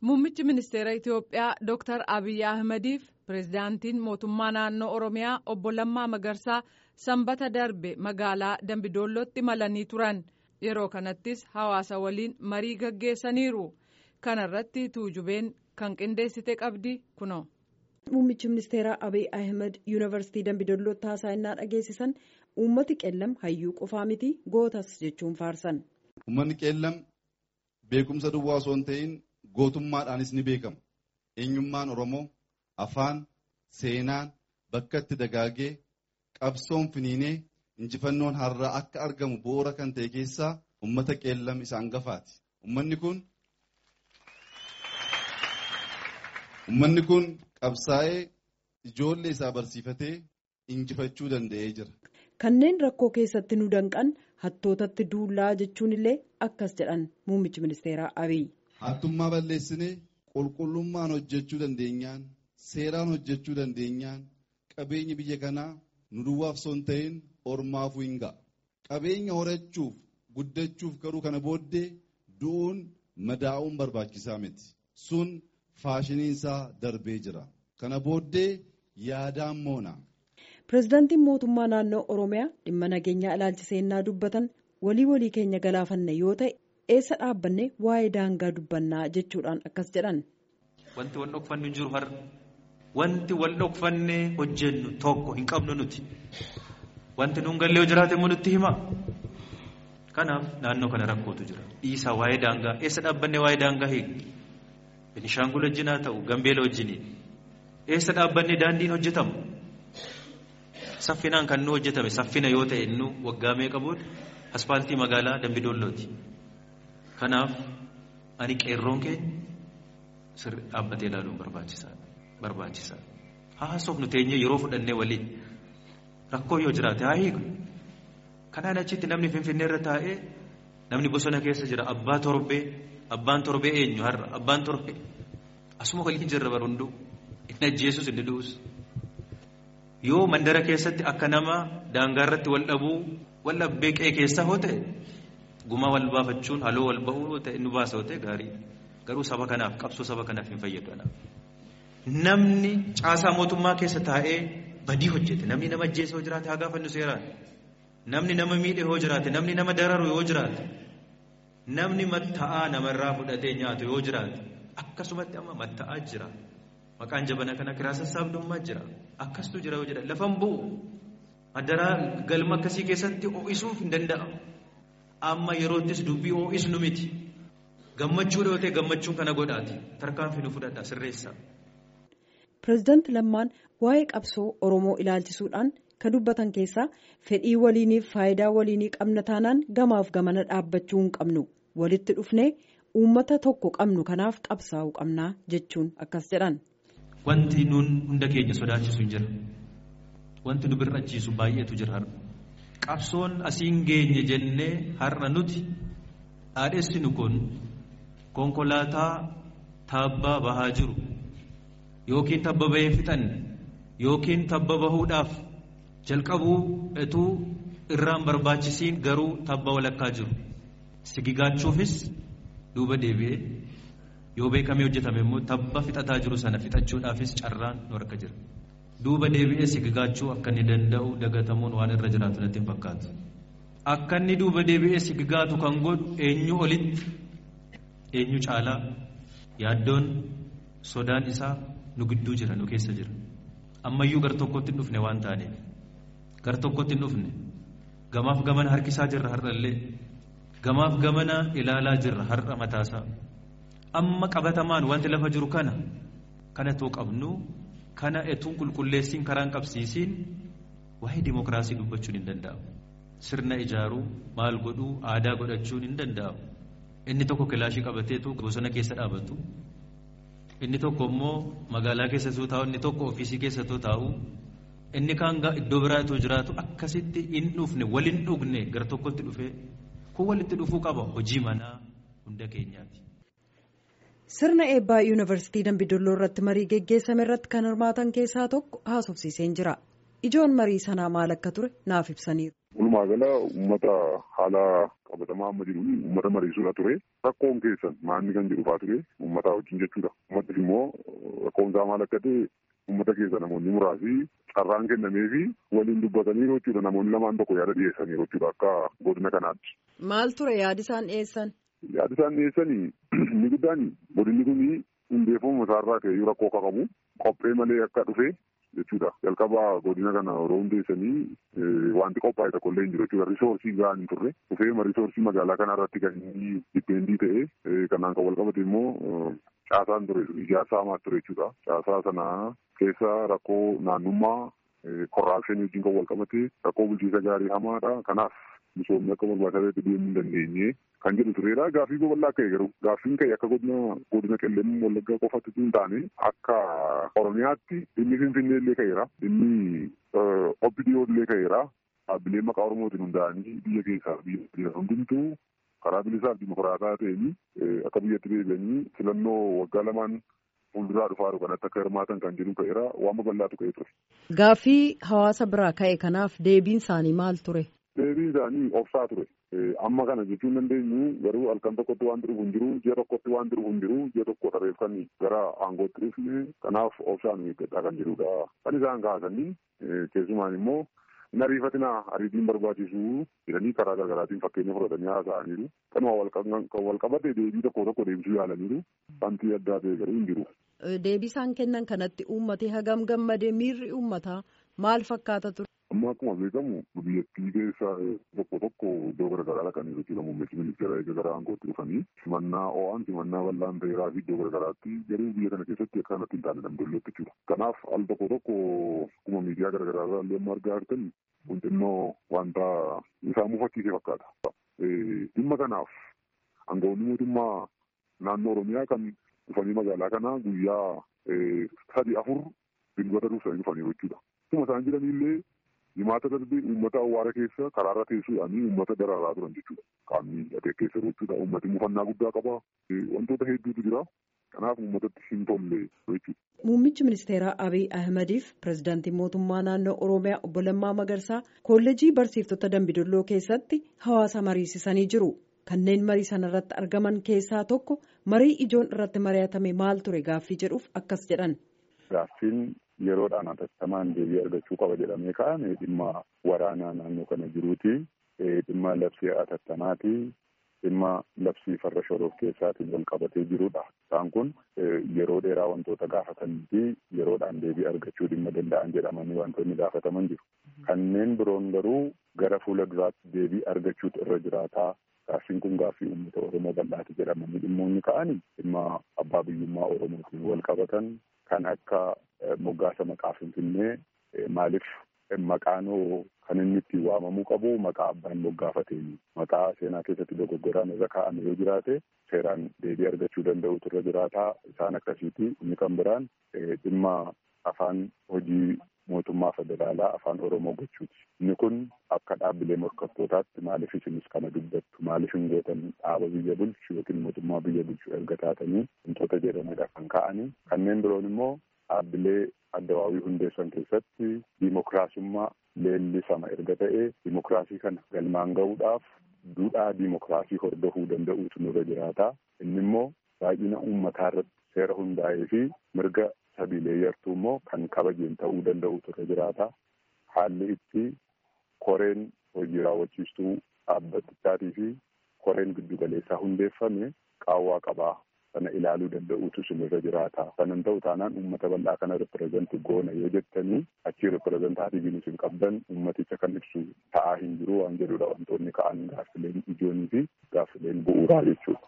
Muummichi ministeera Itoophiyaa Dr. Abiyyi Ahmediif pireezidaantiin mootummaa naannoo Oromiyaa obbo Lammaa Magarsaa sanbata darbe magaalaa Dambidoollootti imalanii turan. Yeroo kanattis hawaasa waliin marii gaggeessaniiru. Kana irratti tuujubeen kan qindeessite qabdi kunoo. Muummichi ministeeraa Abiy Ahmed yuunivarsiitii Dambidoollootti haasa'inaa dhageessisan uummati qeellam hayyuu qofaa miti gootas jechuun faarsan. Uummanni qeellam beekumsa duwwaa osoo hin ta'in gootummaadhaanis ni beekama. Eenyummaan Oromoo afaan, seenaan bakka itti dagaagee qabsoon finiinee injifannoon har'aa akka argamu bu'uura kan ta'e keessaa uummata qeellam isa hangafaati. Uummanni kun Uummanni kun qabsaa'ee ijoollee isaa barsiifatee injifachuu danda'ee jira. Kanneen rakkoo keessatti nu danqan hattootatti duullaa jechuun illee akkas jedhan muummichi ministeeraa Abiy. Hattummaa balleessinee qulqullummaan hojjechuu dandeenyaan seeraan hojjechuu dandeenyaan qabeenyi biyya kanaa nu duwwaaf osoo hin ta'in ormaafuu hin ga'a. Qabeenya horachuuf guddachuuf garuu kana booddee du'uun madaa'uun barbaachisaa miti. Sun faashiniinsaa darbee jira. Kana booddee yaadaan moona. Pireezidaantiin mootummaa naannoo Oromiyaa dhimma nageenyaa ilaalchisee dubbatan walii walii keenya galaafanne yoo ta'e eessa dhaabbanne waa'ee daangaa dubbannaa jechuudhaan akkas jedhan. Wanti wal dhokfannu hin jiru har'a. Wanti wal dhokfannee hojjennu tokko hin qabnu nuti. Wanti nuun gallee yoo jiraate immoo nutti hima. Kanaaf naannoo kana rakkootu jira. Dhiisaa waa'ee daangaa eessa dhaabbannee waa'ee daangaa hiikni. Benishaangul wajjin haa ta'u Gambeela wajjiniin. Eessa dhaabbannee daandiin hojjetamu. Saffinaan kan nu hojjetame saffina yoo ta'e nu waggaa meeqa booda aspaaltii magaalaa Dambidoollooti. Kanaaf ani qeerroon keenya sirri dhaabbatee ilaaluun barbaachisaadha. Barbaachisaadha. Haasofnu teenyee yeroo fudhannee waliin rakkoo yoo jiraate haa hiiknu. Kanaan achitti namni Finfinnee irra taa'ee namni bosona keessa jira abbaa torbee abbaan torbee eenyu har'a abbaan torbee asuma waliin jirra barunduu inni ajjeesus inni du'us. Yoo mandara keessatti akka nama daangaa irratti wal dhabuu wal dhabbee qe'ee keessaa hoo ta'e gumaa wal baafachuun haloo wal ba'uu ta'e nu baasa hoo ta'e gaarii garuu saba kanaaf qabsoo saba kanaaf hin fayyadu anaaf. Namni caasaa mootummaa keessa taa'ee badii hojjete namni nama ajjeese yoo jiraate haa gaafannu seeraan namni nama miidhe yoo jiraate namni nama dararu yoo jiraate namni matta'aa namarraa fudhatee nyaatu yoo jiraate akkasumatti amma matta'aa jira. Maqaan jabana kana kiraa sassaabdummaa jira. Akkastuu jira yoo jedhan lafan bu'u. Adaraa galma akkasii keessatti ho'isuuf hin danda'amu. Amma yeroottis dubbii ho'isnu miti. Gammachuu yoo ta'e gammachuun kana godhaati. Tarkaanfii nu fudhadha sirreessa. Pireezidaanti Lammaan waa'ee qabsoo Oromoo ilaalchisuudhaan kan dubbatan keessaa fedhii waliiniif faayidaa waliinii qabna taanaan gamaaf gamana dhaabbachuu hin qabnu. Walitti dhufnee uummata tokko qabnu kanaaf qabsaa'uu qabnaa jechuun akkas jedhan. Wanti nuun hunda keenya sodaachisu hin jira. Wanti nu birrachiisu baay'eetu jira har'a. Qabsoon asiin geenye jennee har'a nuti dhaadhessinu kun konkolaataa taabbaa bahaa jiru yookiin tabba bahee fixan yookiin tabba bahuudhaaf jalqabuu etuu irraan barbaachisiin garuu tabba walakkaa jiru. Sigigaachuufis duuba deebi'ee yoo beekamee hojjetame immoo tabba fixataa jiru sana fixachuudhaafis carraan nu harka jira. Duuba deebi'ee sigigaachuu akka inni danda'u dagatamuun waan irra jiraatu natti hin fakkaatu. Akka inni duuba deebi'ee sigigaatu kan godhu eenyu olitti eenyu caalaa yaaddoon sodaan isaa nu gidduu jira nu keessa jira. Ammayyuu gar tokkotti hin dhufne waan taaneef gar tokkotti hin dhufne gamaaf gamana harkisaa jirra har'allee gamaaf gamana ilaalaa jirra har'a mataasaa. amma qabatamaan wanti lafa jiru kana kana too qabnu kana etuun qulqulleessiin karaan qabsiisiin waa'ee dimokiraasii dubbachuun hin danda'amu. Sirna ijaaruu maal godhuu aadaa godhachuun hin danda'amu. Inni tokko kilaashii qabateetu bosona keessa dhaabatu. Inni tokko immoo magaalaa keessattuu taa'u inni tokko ofiisii keessattuu taa'u. Inni kaan iddoo biraatu jiraatu akkasitti hin dhufne wal hin dhugne gara tokkotti dhufee kun walitti dhufuu qaba hojii manaa hunda keenyaati. Sirna eebbaa yuunivarsiitii Dambidolloo irratti marii geggeessame irratti kan hirmaatan keessaa tokko haasofsiiseen jira. Ijoon marii sanaa maal akka ture naaf ibsaniiru. Walumaa gala uummata haala qabatamaa amma jiru uummata mariisuudha ture rakkoon keessan maalni kan jedhu faa ture uummataa wajjin jechuudha uummattis immoo rakkoon isaa maal akka ta'e uummata keessa namoonni muraasi carraan kennamee fi waliin dubbatanii jechuudha namoonni lamaan tokko yaada dhiyeessanii jechuudha akka godina kanaatti. Maal ture yaadi isaan dhiyeessan? Yaadi isaan dhiyeessanii inni guddaan godinni kun hundeeffamuma isaarraa ka'ee rakkoo akka qabu qophee malee akka dhufe jechuudha jalqaba godina kana yeroo hundeessanii wanti qophaa'e tokko illee hin jiru jechuudha risoorsii gahaan hin turre dhufeema risoorsii magaalaa kana irratti kan inni dipeendii ta'e kanaan kan wal qabate immoo caasaan ture ijaarsa hamaa ture jechuudha caasaa sana keessa rakkoo naannummaa korraapshinii wajjin kan wal qabate rakkoo bulchiinsa gaarii hamaadha kanaaf misoomni akka barbaachisaatti deemuu hin dandeenye kan jedhu tureera gaaffii babal'aa ka'e garuu gaaffiin ka'e akka godina godina qellem wallaggaa qofatti hin taane akka oromiyaatti dhimmi finfinnee illee ka'eera dhimmi obbidiyoo illee ka'eera dhaabbileen maqaa oromootiin hundaa'anii biyya keessaa biyya hundumtuu karaa bilisaaf dimokiraataa ta'een akka biyyatti deebi'anii filannoo waggaa lamaan fuulduraa dhufaa kanatti akka hirmaatan kan jedhu ka'eera waan babal'aatu ka'ee ture. Gaaffii hawaasa biraa ka'e kanaaf deebiin isaanii maal ture? Deebiin isaanii obsaa ture. Amma kana jechuun dandeenyu garuu halkan tokkotti waan dhufu hin jiru, ji'a tokkotti waan dhufu hin jiru, ji'a tokko tarreeffan gara aangootti dhufne kanaaf obsaan eeggadhaa kan jedhudha. Kan isaan kaasanii keessumaan immoo hin ariifatinaa ariitiin barbaachisu jedhanii karaa garaagaraatiin fakkeenya fudhatanii haasa'aniiru. Kanuma wal qabate deebii tokko tokko deebisuu yaalaniiru. Wanti addaa ta'e garuu hin jiru. Deebii isaan kennan kanatti uummatee hagam gammadee miirri uummataa maal fakkaata ture? Amma akkuma beekamu biyyattii keessa tokko tokko iddoo garaagaraa dhaqanii jechuudha muummichi ministeera eega gara aangootti dhufanii simannaa ho'aan simannaa bal'aan ta'eeraa fi iddoo garaagaraatti garuu biyya kana keessatti akka kanatti hin taane damdollotti jechuudha. Kanaaf al tokko tokko akkuma miidiyaa garaagaraa irraa illee amma argaa jirtan hundinnoo wanta isaa mufachiisee fakkaata. Dhimma kanaaf aangawoonni mootummaa naannoo Oromiyaa kan dhufanii magaalaa kana guyyaa sadi afur dilbata dursanii dhufanii jechuudha. Akkuma isaan jiranillee himaata darbee uummata awwaara keessa karaarra teessuudhaanii uummata daraaraa turan jechuudha. Qaamni hidhatee keessa jechuudha. Uummati mufannaa guddaa qaba. Wantoota hedduutu jira. Kanaaf uummatatti hin tolle jechuudha. Muummichi ministeeraa Abiy Ahmediif pirezidaantiin mootummaa naannoo Oromiyaa obbo Lammaa Magarsaa kolleejii barsiiftota Dambidolloo keessatti hawaasa mariisisanii jiru. Kanneen marii sana irratti argaman keessaa tokko marii ijoon irratti mari'atame maal ture gaaffii jedhuuf akkas jedhan. Gaaffiin yeroodhaan hatattamaan deebii argachuu qaba jedhamee ka'ame dhimma waraanaa naannoo kana jiruuti. Dhimma labsii hatattamaati. Dhimma labsii farra shoroof keessaatiin wal qabatee jirudha. Isaan kun yeroo dheeraa wantoota gaafatanii fi yeroodhaan deebii argachuu dhimma danda'an jedhamanii wantoonni gaafataman jiru. Kanneen biroon garuu gara fuula duraatti deebii argachuutu irra jiraataa. Gaaffiin kun gaaffii uummata Oromoo bal'aati jedhamanii dhimmoonni ka'anii dhimma abbaa biyyummaa Oromootiin wal qabatan kan akka moggaasa maqaa Finfinnee maaliif maqaanoo kan inni ittiin waamamuu qabu maqaa abbaan moggaafateeni. Maqaa seenaa keessatti dogoggoraan irra kaa'ame yoo jiraate seeraan deebii argachuu danda'utu irra jiraataa isaan akkasiiti. Inni kan biraan dhimma afaan hojii mootummaa federaalaa afaan Oromoo gochuuti. Inni kun akka dhaabbilee morkattootaatti maaliif isinis kana dubbattu maaliif hin gootan dhaaba biyya bulchu yookiin mootummaa biyya bulchu erga taatanii wantoota jedhamedha kan ka'anii. Kanneen biroon immoo dhaabbilee addawaawii hundeessan keessatti diimokiraasummaa leellisama erga ta'e diimokiraasii kana galmaan ga'uudhaaf duudhaa diimokiraasii hordofuu danda'uutu nurra jiraata. Inni immoo baay'ina uummataa irratti seera hundaa'ee fi mirga sabiilee yartuu immoo kan kabajeen ta'uu danda'uutu irra jiraata. Haalli itti koreen hojii raawwachiistuu dhaabbatichaatii fi koreen giddugaleessaa hundeeffame qaawwaa qabaa. sana ilaaluu danda'uutu sinirra jiraata. Kanan ta'u taanaan uummata bal'aa kana ripireezenti goona yoo jettanii achii ripireezentaatiiviin isin qabdan uummaticha kan ibsu ta'aa hin jiru waan jedhudha wantoonni ka'an gaaffileen ijoonii fi gaaffileen bu'uuraa jechuudha.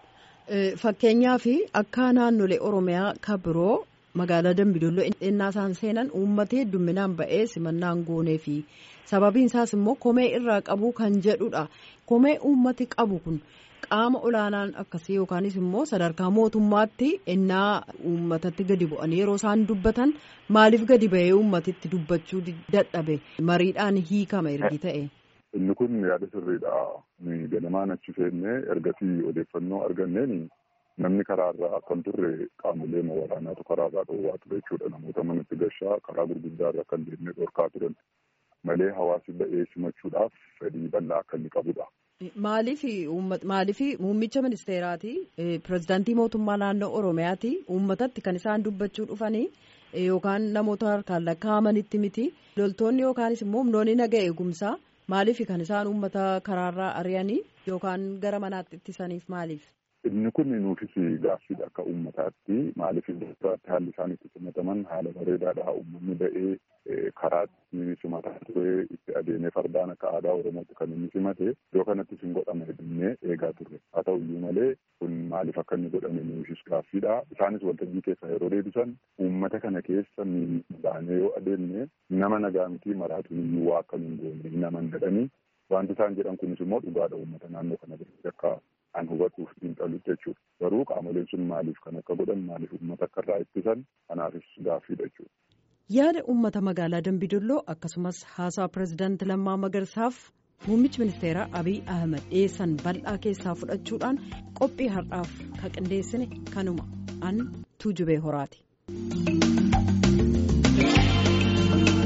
Fakkeenyaaf akka naannolee Oromiyaa kan biroo magaalaa Dambidolloo innaa isaan seenan uummata hedduminaan ba'ee simannaan goonee fi sababiin isaas immoo komee irraa qabu kan jedhudha. Komee uummati qabu kun. qaama olaanaan akkasii yookaanis immoo sadarkaa mootummaatti innaa uummatatti gadi bu'anii yeroo isaan dubbatan maaliif gadi ba'ee uummatitti dubbachuu dadhabe mariidhaan hiikama ergi ta'e. Inni kun yaada sirriidha. Ganamaan achi seennee ergasii odeeffannoo arganneen namni karaarraa kan turre qaamolee waraanaatu karaarraa dhoowwaa ture jechuudha. Namoota manatti gashaa karaa gurguddaarra kan deemnee dhorkaa turan malee hawaasi ba'ee simachuudhaaf fedhii bal'aa akka inni qabudha. Maaliif muummicha ministeeraati pirezidaantii mootummaa naannoo Oromiyaati uummatatti kan isaan dubbachuu dhufanii yookaan namoota harkaan lakkaa'amanitti miti loltoonni yookaanis immoo humnoonni naga eegumsaa maaliif kan isaan uummata karaarraa ari'anii yookaan gara manaatti ittisaniif maaliif? Inni kun nuufis gaaffiidha akka uummataatti maaliif iddootti haalli isaan itti simataman haala bareedaadha uummanni ba'ee karaatti simataa ture itti adeemee fardaan akka aadaa oromootti kan inni simate iddoo kanattis hin godhame jennee eegaa turre haa ta'u iyyuu malee kun maaliif akka inni godhame nuufis gaaffiidha isaanis waltajjii keessa yeroo deebisan uummata kana keessa baanee yoo adeemne nama nagaa miti maraatuun iyyuu waa akka hin goone nama hin jedhanii wanti isaan jedhan kunis immoo dhugaadha uummata naannoo kana biratti akka an hubatuuf xiinxalu jechuudha. Garuu qaamoleen sun maaliif kan akka godhan maaliif uummata akka irraa ittisan kanaafis gaaffiidha jechuudha. Yaada uummata magaalaa Dambidolloo akkasumas haasaa pirezidaanti Lammaa Magarsaaf muummichi ministeeraa Abiy Ahmed dhiyeessan bal'aa keessaa fudhachuudhaan qophii har'aaf ka qindeessine kanuma an tuujubee horaati.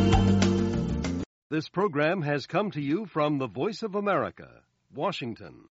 This program has come to you from the Voice of America, Washington.